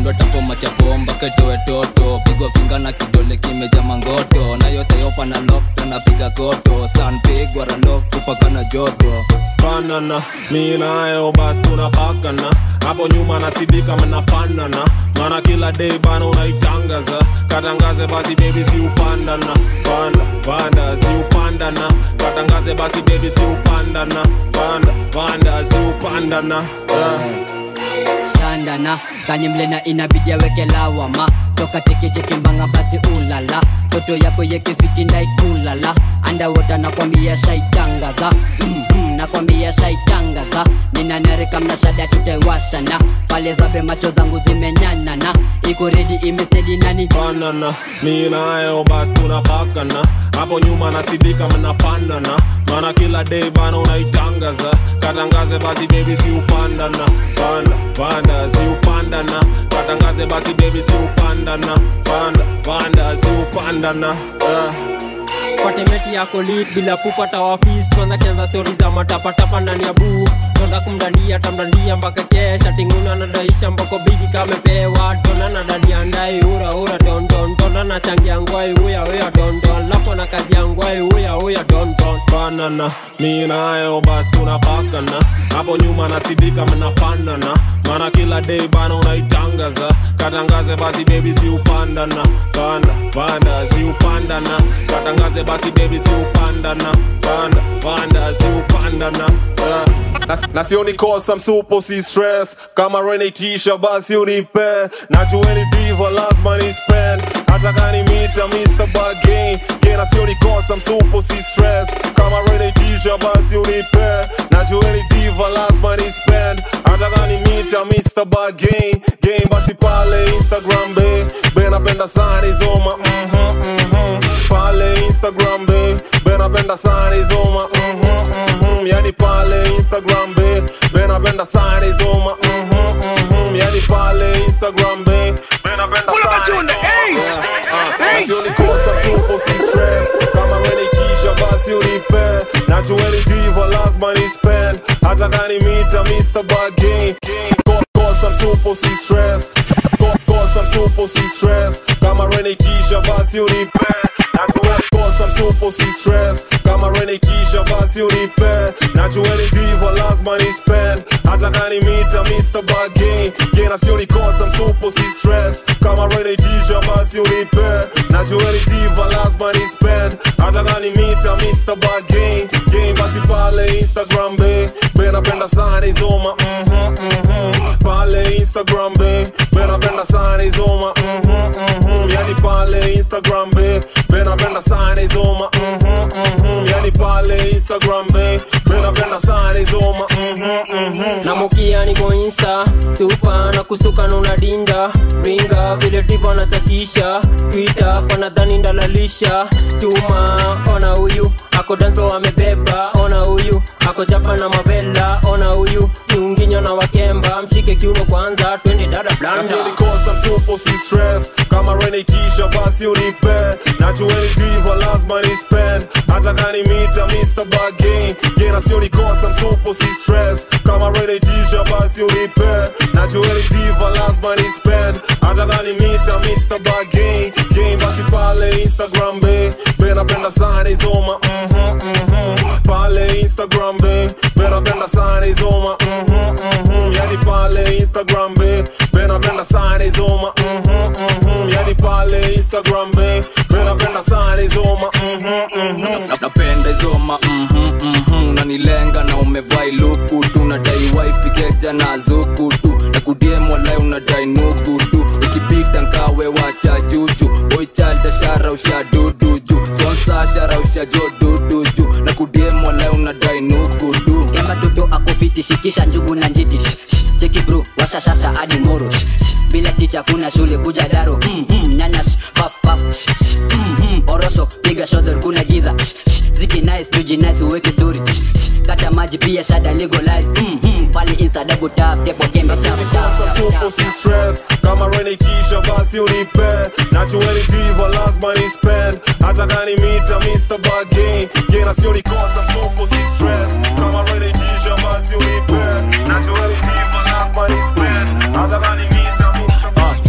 kando tapo machapomba ketoe toto pigwa finga na kidole kimeja mangoto na yote yopa na lokto napiga koto san pigwa ralok tupaka na joto banana mi nayo bas tunapakana hapo nyuma nasidika mnafanana mana kila day bana unaitangaza katangaze basi bebi si upandana panda panda si upandana katangaze basi bebi si upandana panda panda si upandana yeah. shandana kanimlena inabidi aweke lawama toka tekecheke mbanga basi ulala toto yako yekefiti ndaikulala andawota nakwambia shaitangaza mm-hmm, nakwambia shaitangaza ninanarika mnashada tutaiwashana pale zabe macho zangu zimenyanana iko redi imestedi nani banana mi nayo bas tunapakana hapo nyuma nasidika mnafanana mana kila day bana unaitangaza katangaze basi bebi si upandana panda panda si upandana katangaze basi bebi si upandana panda panda si upandana yeah. patemeti yako lit bila kupata wafis kwanza kianza stori za matapatapa ndani ya buu tonda kumdandia tamdandia mpaka kesha tinguna nadaisha mbako bigi kamepewa tona na dadi andai ura ura tonton tona na changi angwai uya uya tonton lapo na kazi angwai uya uya tonton banana mi nayo bas tunapakana hapo nyuma nasidika mnafanana mana kila day bana unaitangaza katangaze basi bebi si upandana panda panda si upandana katangaze basi bebi si upandana panda panda si upandana yeah. na, na sioni kosa msupo si stress kama renetisha basi unipe najueni diva lazima ni spend hata kani mita Mr. Bargain kena sioni kosa msupo si stress kama renetisha basi unipe najueni diva lazima ni spend hata kani mita Mr. Bargain game basi pale Instagram be be napenda sana izoma mhm mhm pale Instagram be be napenda sana izoma mhm mhm yani pale Instagram be be napenda sana izoma mhm mhm yani pale Instagram be be napenda Pull up a sana tune, the ace. Ace. Nasionikosa tupo si stress kama renikisha basi unipe najueni diva lazima ni spend hata kani mita Mr. Bargain Ko- kosa msupo si stress Ko- kosa msupo si stress kama renikisha basi unipe najueni kosa msupo si stress kama renikisha basi unipe najueni diva lazima ni spend hata kani mita Mr. Bargain Gena sioni kosa msupo si stress kama renikisha basi unipe najueni diva lazima ni spend hata kani mita Mr. Bargain Game basi pale Instagram be be napenda sana izoma mhm mhm pale Instagram be be napenda sana izoma mhm mhm yani pale Instagram be be napenda sana izoma mhm mhm yani pale Instagram be be napenda sana izoma mhm mhm na mukia niko insta supa na kusuka na unadinda ringa vile divo natatisha twita panadhani ndalalisha chuma ona huyu ako danso amebeba ona huyu ako chapa na mavela ona huyu kiunginyo na wakemba mshike kiuno kwanza twende dada blanda nasionikosa msupo si stress kama renikisha basi unipe najueni diva lazima ni spend hata kani mita Mr. Bargain Gena sionikosa msupo si stress kama renikisha basi unipe najueni diva lazima ni spend hata kani mita Mr. Bargain Game basi pale Instagram be be napenda sana izoma mhm mhm pale Instagram be be napenda sana izoma mhm mhm yani pale Instagram be be napenda sana izoma mhm mhm yani pale Instagram be be napenda sana izoma mhm mhm Na- napenda izoma mhm, mhm, unanilenga na umevai luku tu nadai wifi keja na zuku tu na kudiem walai unadai nugu tu ukipita nkawe wacha juju boichalda shara usha dudu ju sponsa shara usha jo dudu ju na kudiem walai unadai nugu tu kemba toto akofiti shikisha njugu na njiti Shh, shh, cheki bro washashasha hadi moro Shh, shh, bila ticha kuna shule kuja daro mm, mm, nyanya shh, paf paf Shh, shh, mm, mm, orosho piga shodor kuna giza Shh, shh, ziki nice tuji nice uweke story Shh, shh, kata maji pia shada legalize mm, mm, pale insta double tap depo kembe tap, tap, Sasa tap, tupo tap, si tap. stress kama renikisha basi unipe najueni diva lazima ni spend hata kani mita Mr. Bargain Gena sionikosa msupo si stress kama renikisha basi unipe najueni diva lazima ni spend hata kani mita Mr.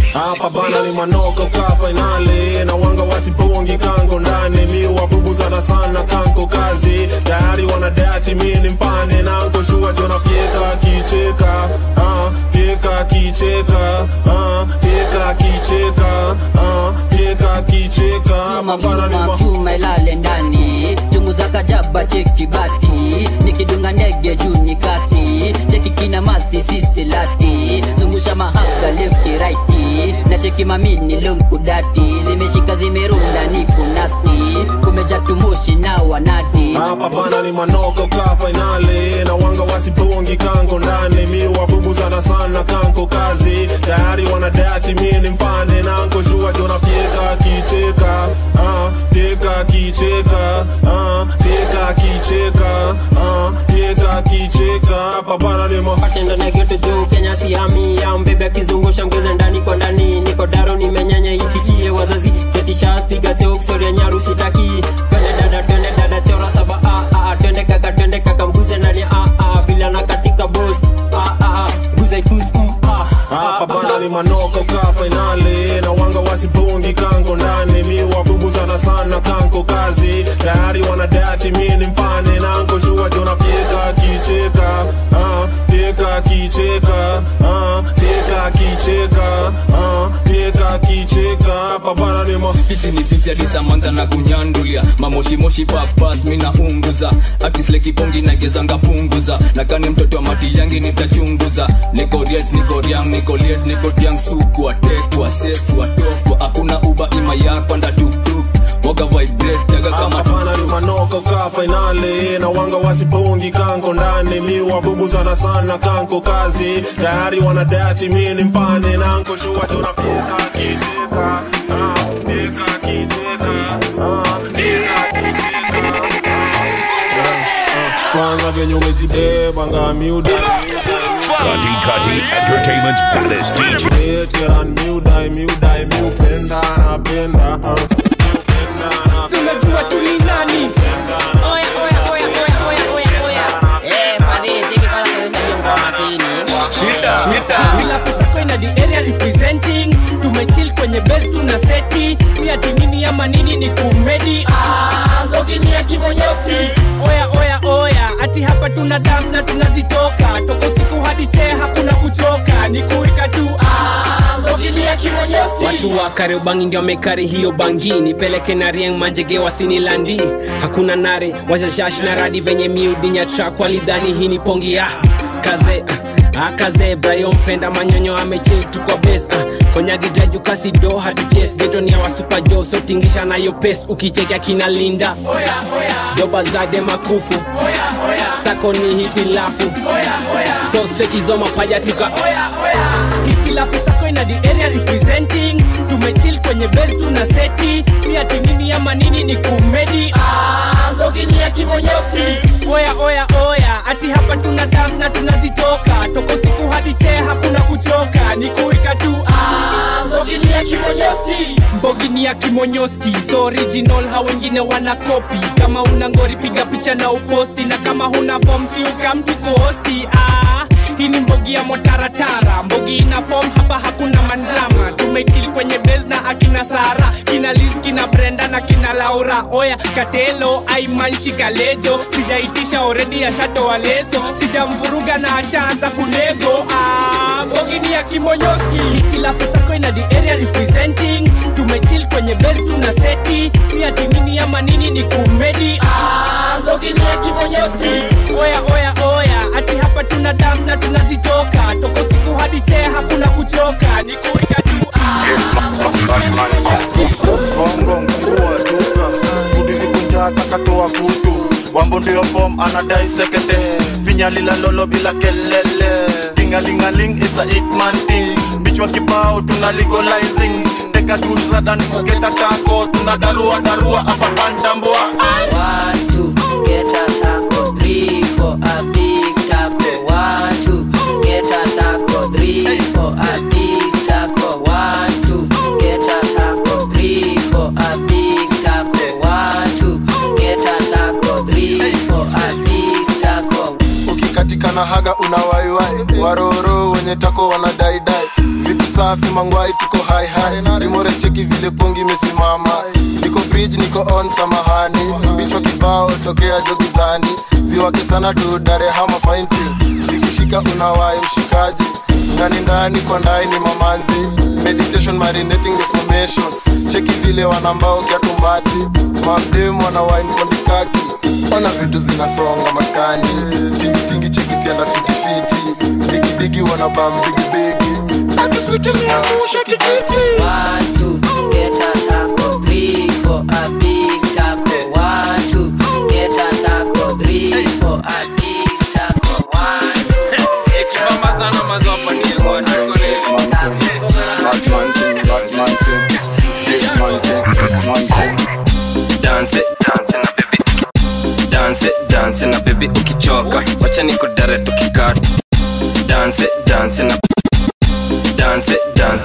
manoko ka fainali na wanga wasipongi kango ndani mi wabubuzana sana kanko kazi tayari wanadati mi ni mfane nanko shua jona fyeka kicheka ah, fyeka kicheka ah, fyeka kicheka ah, fyeka kicheka mabana ni ma- chuma ilale ndani chungu za kajaba cheki bati nikidunga ndege juu ni kati cheki kina masi sisi lati zungusha mahaga lefti raiti na cheki mamini lunkudati zimeshika zimerunda ni kunasti kumeja tumushi na wanati hapa bana ni manoko ka fainali na wanga wasipongi kango ndani mi wabubuzana sana kanko kazi tayari wanadati mi ni mfane nanko shua jona fyeka kicheka ah, fyeka kicheka ah, fyeka kicheka ah, fyeka kicheka hapa bana ni ma- patendo na geto juu kenya siami ya mbebe akizungusha mgeze ndani kwa ndani niko daro nimenyanya ifikie wazazi zetisha piga teo kusoria nyaru sitaki twende dada twende dada teora saba ah, ah, ah, twende kaka twende kaka mguze ndani ah, ah, vila na katika boss ah, ah, ah, guze kus mm, ah, hapa bana ni manoko ka fainali na wanga wasipongi kango ndani mi wabubuzana sana kanko kazi tayari wanadati mi ni mfane nanko shua jona fyeka kicheka ah, fyeka kicheka ah, fyeka kicheka ah, fyeka kicheka hapa bana ni ma- fiti ni fiti alisamanta na kunyandulia mamoshimoshi papas mina unguza akislekibongi nagezanga punguza nakane mtoto wa mati yangi nitachunguza niko riet niko riang niko liet niko tiang suku atekwa sesu atokwa hakuna uba ima yapanda tuktuk moga vibrate taga kama hapana ni manoko ka fainali na wanga wasipongi kanko ndani mi wabubuzana sana kanko kazi tayari wanadati mi ni mfane nanko shua jona fyeka kicheka ah, fyeka kicheka ah, fyeka kwanza venye umejibeba ngamiuda Kati Kati Entertainment's baddest DJ. Veteran miudai miudai miupenda napenda ah. tunajua tuli nani Oya, oya, oya, oya, oya, oya, oya. Eh, padri, tiki kwanza kuonyesha hiyo ngoma chini. Kila pesa ina the area representing tumechill kwenye base tuna seti si ati nini ama nini ni kumedi Ngogini ya Kibonyeski. oya oya oya ati hapa tuna dam na tunazitoka toko siku hadi chee hakuna kuchoka ni kuika tu Ngogini ya Kibonyeski. watu wa kariobangi ndio wamekari hiyo bangi nipeleke na rieng manjege wasini landi hakuna nare washashash na radi venye miudinya trak walidhani hii ni pongi ya kaze ah, akaze brayo mpenda manyonyo amechil tu kwa bes ah, konyagidraju kasi do hatuches geto ni awa super jo so tingisha nayo pes ukichekea kina linda doba zade makufu sako ni hitilafu so strekizo mapaja tuka hitilafu sako ina the area representing tumechill kwenye base tuna seti si ati nini ama nini ni kumedi Ngogini ya Kibonyeski. oya oya oya ati hapa tuna dam na tunazitoka toko siku hadi chee hakuna kuchoka ni kuika tu Ngogini ya Kibonyeski. mbogini ya kimonyoski so original ha wengine wana kopi kama una ngori piga picha na uposti na kama huna form si ukamtu kuhosti ah, hii ni mbogi ya motaratara mbogi ina form hapa hakuna mandrama tumechili kwenye bes na akina sara kina liz kina brenda na kina laura oya katelo aimanshi kalejo sijaitisha oredi ashatoa leso sijamvuruga na ashaanza kunego ah, mbogi ni ya kimonyoski hitilafu sako ina the area representing tumechill kwenye bes tuna seti si ati nini ama nini ni kumedi Ngogini ya Kibonyeski. oya oya oya ati hapa tuna dam na tunazitoka toko siku hadi chee hakuna kuchoka ni kuika tu bongo mkuu wa duka kudivikunja takatoa kutu wambo ndio fom anadai sekete vinyalila lolo bila kelele tingalingaling is a hitman thing bichwa kibao tuna legalizing teka tusradan kugeta tako tuna darua darua apa pandambua One, two, get a taco. Three, for a big taco. One, two, get a taco. Three, for a big taco. One, two, get a taco. Three, for a big taco. One, two, get a taco. Three, for a big taco. ukikatika na haga una waiwai waroro wenye tako wanadaidai vipi safi mangwai tuko hai hai nimore cheki vile pongi imesimama niko bridge niko on samahani bichwa kibao tokea jogizani ziwake sana tu darehama fainti zikishika unawai mshikaji ndani ndani kwa ndani ni mamanzi meditation marinating reformation cheki vile wanambao kiatumbati mabdem wana wine kondikaki ona vitu zinasonga maskani tingitingi cheki sianda fitifiti digidigi wana bam bigibigi akiswitiliangusha kijiti Watu get a taco, three for a big taco. Watu get a taco, three for a big taco. Ikibamba sana mazopa ni kwa taco dance dance na baby dance dance na baby ukichoka wacha nikudare tukikata dance dance na dance dance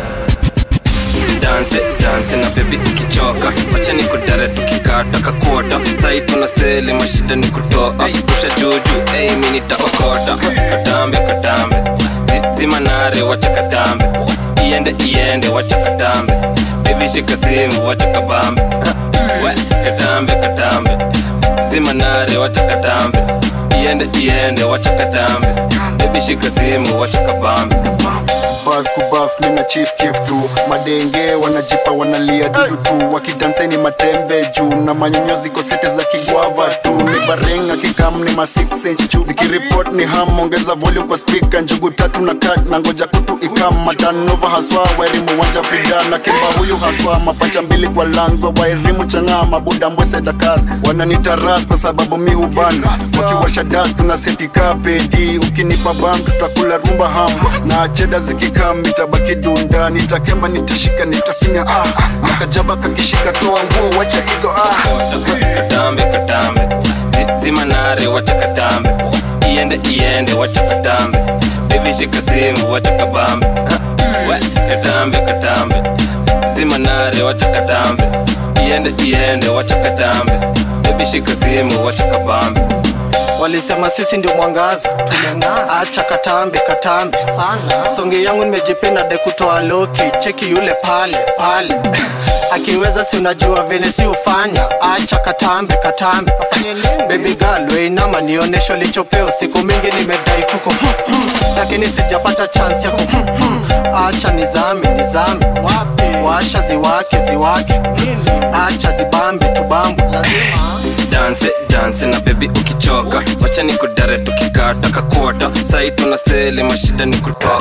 dance dance na baby ukichoka wacha nikudare tukikata kakuota sai tuna seli mashida ni kutoa pusha juju ei mi nitaokota katambe katambe Zi- zima nare wacha katambe iende iende wacha katambe baby shika simu wacha kabambe we katambe katambe zima nare wacha katambe iende iende wacha katambe baby shika simu wacha kabambe bas kubaf mina chief kif tu madenge wanajipa wanalia dudu tu wakidanseni matembe juu na manyonyo ziko sete za kigwava tu ni barenga kikam ni ma 6 inch juu zikiripot ni ham ongeza volume kwa speaker njugu tatu na kat na ngoja kutu ikam matanova haswa wairimu wanja fida na kimba huyu haswa mapacha mbili kwa langwa wairimu chang'aa mabuda mbwese dakar wananita ras kwa sababu mi hubana wakiwasha das tuna setika pedi ukinipa bam tutakula rumba ham na cheda zikikam nitabaki dunda nitakemba nitashika nitafinya ah ah. na kajaba kakishika toa nguo wacha hizo ah katambe katambe Zi- zima nare wacha katambe iende iende wacha katambe baby shika simu wacha kabambe we katambe katambe zima nare wacha katambe iende iende wacha katambe baby shika simu wacha kabambe walisema sisi ndio mwangaza tumeng'aa acha katambe katambe sana songe yangu nimejipenda de kutoa loki cheki yule pale pale akiweza si unajua vile si ufanya acha katambe katambe baby girl weinama nionesho lichopeo siku mingi nimedai kuko lakini sijapata chance yako acha nizame nizame washa ziwake ziwake acha zibambe tubambe lazima dance dance na baby ukichoka wacha nikudare tukikata kakuota sai tuna seli mashida ni kutoa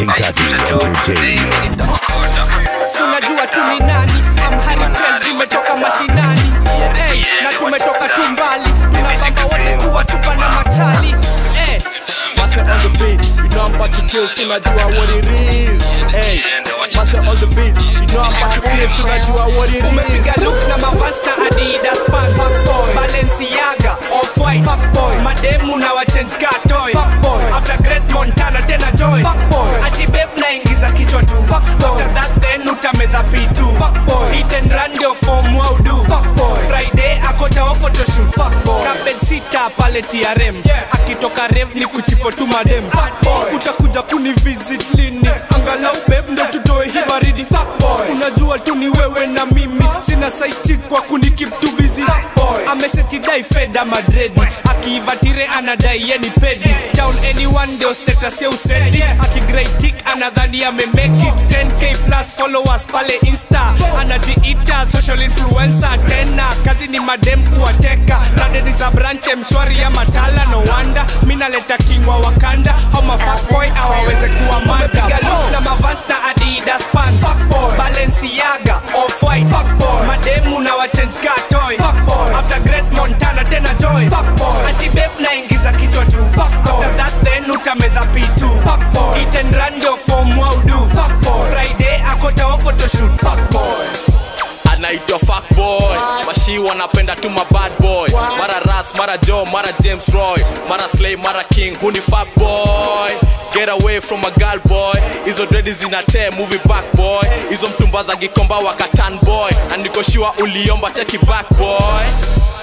sinajua tu ni nani amharipes imetoka mashinani hey, na tumetoka tu mbali tunabamba wote tuwa supa na machali hey. Master on the beat, you know I'm about to kill, sinajua what it is. Hey, Master on the beat, you know I'm about to kill, sinajua what it is. Umepiga look na mavasta Adidas pants, fuckboy. Balenciaga, off-white, fuckboy. Mademu na wachange car toy, fuckboy. After Grace Montana tena joy, fuckboy. Ati babe naingiza kichwa tu, fuckboy. After that then utameza pitu, fuckboy. Hit and run ndio form wau do, fuckboy. Friday akota wa photoshoot, fuckboy. Carpet sita pale TRM, akitoka rev ni kuchipo tu madem, fuckboy. Utakuja kuni visit lini? Angalau babe ndo tutoe hii baridi, fuckboy. Unajua tu ni wewe na mimi, sina saichi kwa kuni keep too busy, fuckboy. Amesetidai feda madredi, akiivatire anadai yeni pedi. Down anyone ndio status ya usedi, akigraitik anadhani amemake it. 10k plus followers pale insta, anajiita social influencer tena. Kazi ni madem kuwateka, radeni za branche mshwari ya matala, no wonder minaleta kingwa wakanda, hao mafuckboy awaweze kuwa mada. na mavans na adidas pants, fuckboy. Balenciaga, off-white, fuckboy. Mademu na wachange car toy, fuckboy. After Grace Montana tena joy, fuckboy. Ati babe naingiza kichwa tu, fuckboy. After that then utameza pitu, fuckboy. Hit and run ndio form wau do, fuckboy. Friday akota wa photoshoot, fuckboy. anaitwa fuckboy mashi wanapenda tu mabad boy mara ras mara jo mara james roy mara slay mara king huni fuckboy get away from a girl boy hizo dredi zinate movie back boy hizo mtumba za gikomba wakatan boy andikoshua uliomba teki back boy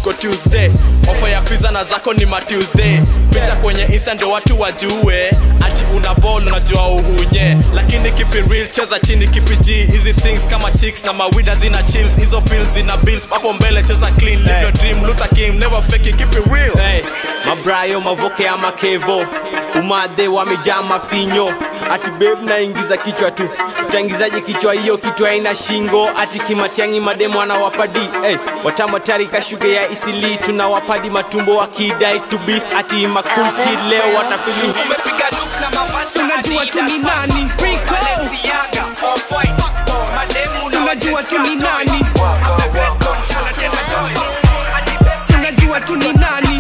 tuko tuesday ofa ya pizza na zako ni matuesday picha kwenye insta ndio watu wajue ati una ball unajua uhunye lakini kipi real cheza chini kipi g hizi things kama chicks na mawida zina chills hizo pills zina bills hapo mbele cheza clean live your dream Luther King never fake it keep it real hey, mabrayo mavoke ama kevo umadhe wamejaa mafinyo ati beb naingiza kichwa tu utaingizaje kichwa hiyo kichwa ina shingo ati kimatiangi mademo anawapadi hey, watamatari kashuge ya isili tunawapadi matumbo wakidai to beef ati makul kid leo watafili unajua tu ni nani Rico. unajua tu ni nani unajua tu ni nani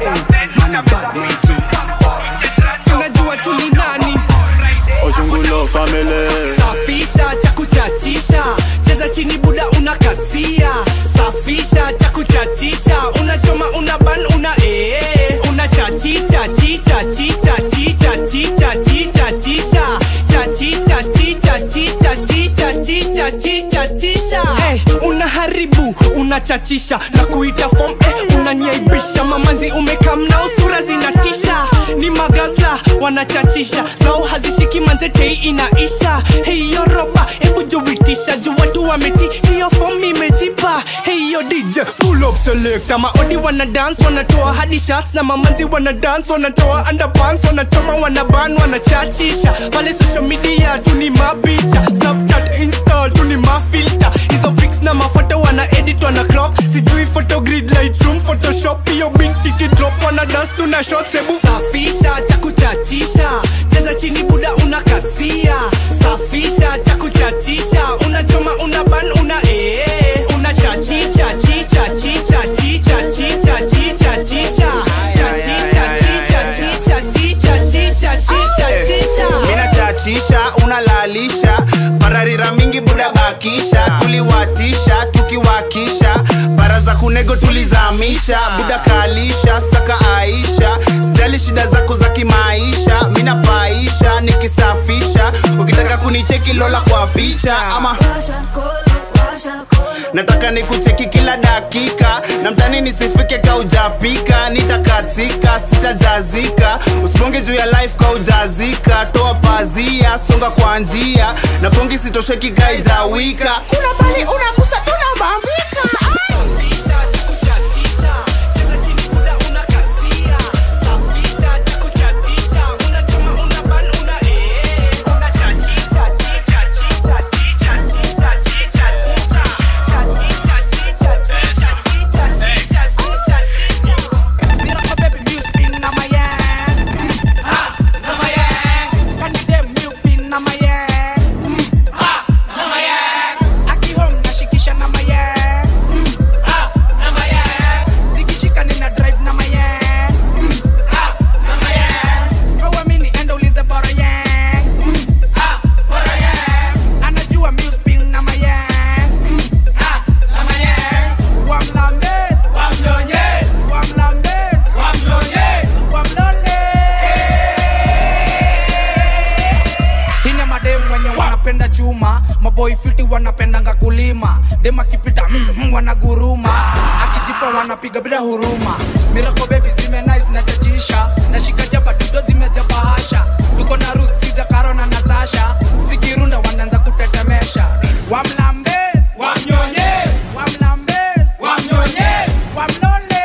unajua tu ni nani ozungulo family safisha cha kuchachisha cheza chini buda unakatia safisha cha kuchachisha unachoma una ban una ee una chachicha chicha chicha chicha chicha chicha chisha chachicha chicha chicha chicha chicha chicha chisha hey, unaharibu unachachisha na kuita fom eh, unaniaibisha mamanzi umekamnao sura zinatisha ni magazla wanachachisha zao hazishiki manzetei inaisha hiyo roba hebu juitisha juu watu wameti hiyo fom imejipa hiyo dj pull up select maodi wana dance wanatoa hadi shots na mamanzi wana dance wanatoa underpants wanachoma wanaban wanachachisha pale social media tu ni mapicha snapchat install tu ni mafilter hizo pics na mafoto wana edit wana crop sijui photogrid lightroom photoshop hiyo binti kidrop wana dance tuna shots hebu safisha cha kuchachisha cheza chini buda unakatia safisha cha kuchachisha unachoma una ban una ee una chachicha chicha chicha chicha chicha chicha chisha chachicha chicha chicha chicha chicha chicha chisha minachachisha unalalisha pararira mingi buda bakisha tuliwatisha tukiwakisha bara za kunego tulizamisha buda kalisha saka aisha sijali shida zako za kimaisha minapaisha nikisafisha ukitaka kunicheki lola kwa picha ama nataka nikucheki kila dakika na mtani nisifike kaujapika nitakatika sitajazika usibonge juu ya life kaujazika toa pazia songa kwa njia na pongi sitosheki kaijawika kuna bali unagusa tunabambika hina madem wenye wanapenda chuma maboi fiti wanapendanga kulima dem akipita mm, mm, wanaguruma akijipa wanapiga bila huruma mirako bebi zime nice na chachisha nashika jaba dudo zimejaba hasha tuko na ruth siza karo na natasha sikirunda wanaanza kutetemesha wamlambe wamnyonye wamlambe wamnyonye wamlole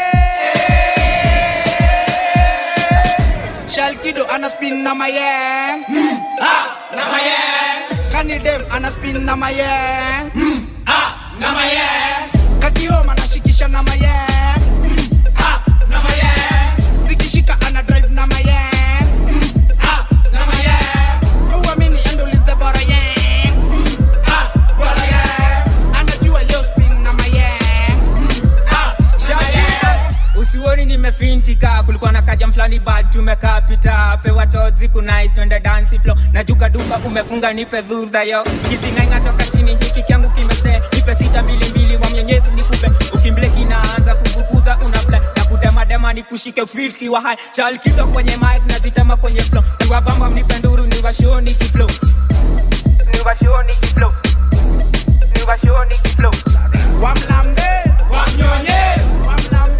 shalkido ana spin na mayeng mm, ah, na mayeng kanidem ana spin na mayeng mm, ah, na mayeng kakioma anashikisha na mayeng mm, ah, na mayeng zikishika ana drive na mayeng mm, ah, na mayeng uamini endolize bora yeng mm, ah, bora yeng anajua yo spin na mayeng mm, ah, Shakira. usioni nimefintika kulikuwa na kaja mfulani bad tumekaa pita pewa tozi kunais twende dansi flo najuka duka umefunga nipe dhudha yo kisingainga toka chini hiki kyangu kimese nipe sita mbili mbili wa mwenyezi nikupe ukimbleki naanza kuvukuza una fly na kudemadema nikushike filki wa hai chalkizo kwenye mic nazitema kwenye flo niwabamba mnipe nduru niwashoni kiflo niwashoni kiflo niwashoni kiflo wamlambe wamnyonye wamlambe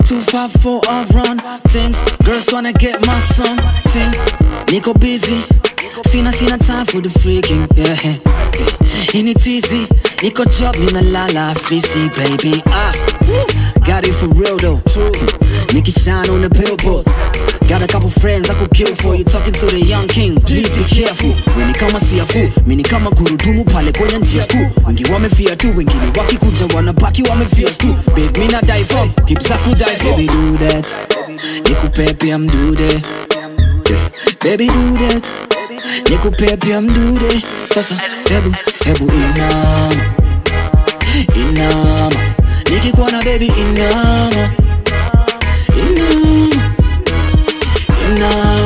Too far for a run things. Girls wanna get my something. Nico busy. Sina sina time for the freaking. Yeah. yeah. In it easy. Nico job nina lala frizzy baby. Ah. Got it for real though. True. Nicky shine on the billboard. Got a couple friends I could kill for you talking to the young king please be careful weni kama siafu mini kama gurudumu pale kwenye njia kuu wengi wamefia tu wengine wakikuja wanabaki wamefia tu babe mina die for hips za kudie for baby do that nikupe pia mdude baby do that nikupe pia mdude sasa hebu hebu inama inama nikikuona baby inama inama inama